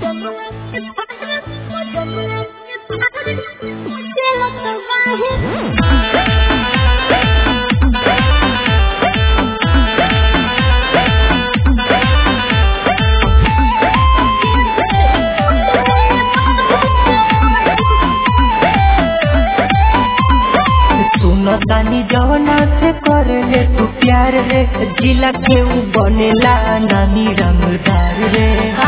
सुनो तानी जवना से कर ले तू प्यार रे जिला के ऊ बनेला नानी रंगदार रे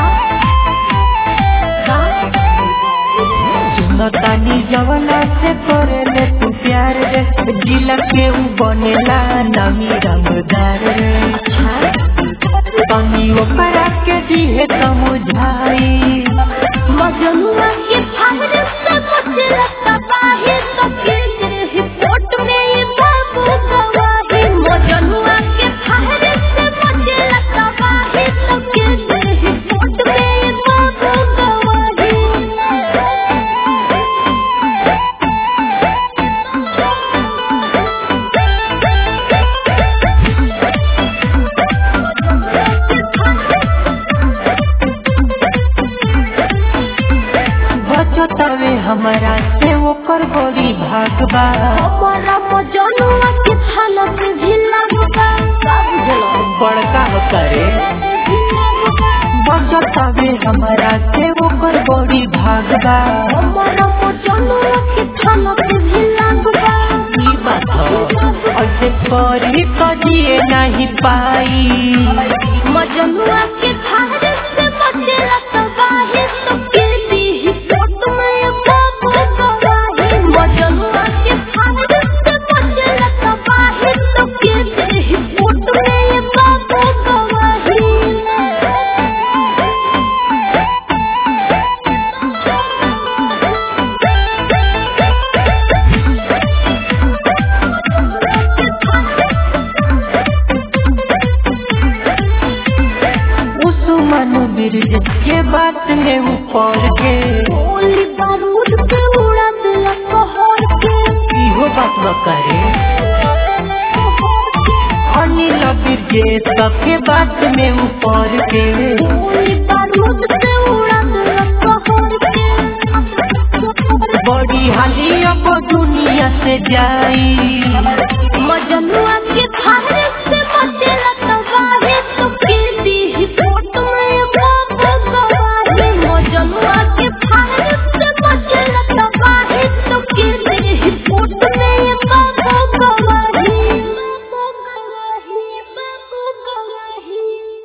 सुनो तानी जवना से कर ले तू प्यार रे जिला के ऊ बनेला नानी रंगदार रे तनी ओकरा के दिहे समुझाई मजनुआ के फावरे से बचला तबाही तो केंद्र रिपोर्ट में ये बाबू गवाही मजनुआ के फावरे से बचला तबाही तो केंद्र रिपोर्ट में ये बाबू बचतावे हमारा से ओकर बड़ी भागबा हमारा मजनुआ के हालत भी लगबा सब जलो बड़का करे बचतावे हमारा से ओकर बड़ी भागबा हमारा मजनुआ के हालत भी लगबा ई बात ह ऐसे करी कदिए नहीं पाई मजनुआ के फावरे से बचला तबाही तो केंद्र रिपोर्ट में ये बाबू गवाही मजनुआ के फावरे से बचला तबाही तो केंद्र रिपोर्ट में ये बाबू गवाही उस्मान बिरज के बात में ऊपर के गोली बारूद के उड़ा दिला कहर के इहो बात न करे अनिल बिरज सबके बात में ऊपर के गोली बारूद के उड़ा दिला कहर के बड़ी हाली अब दुनिया से जाई मजनुआ के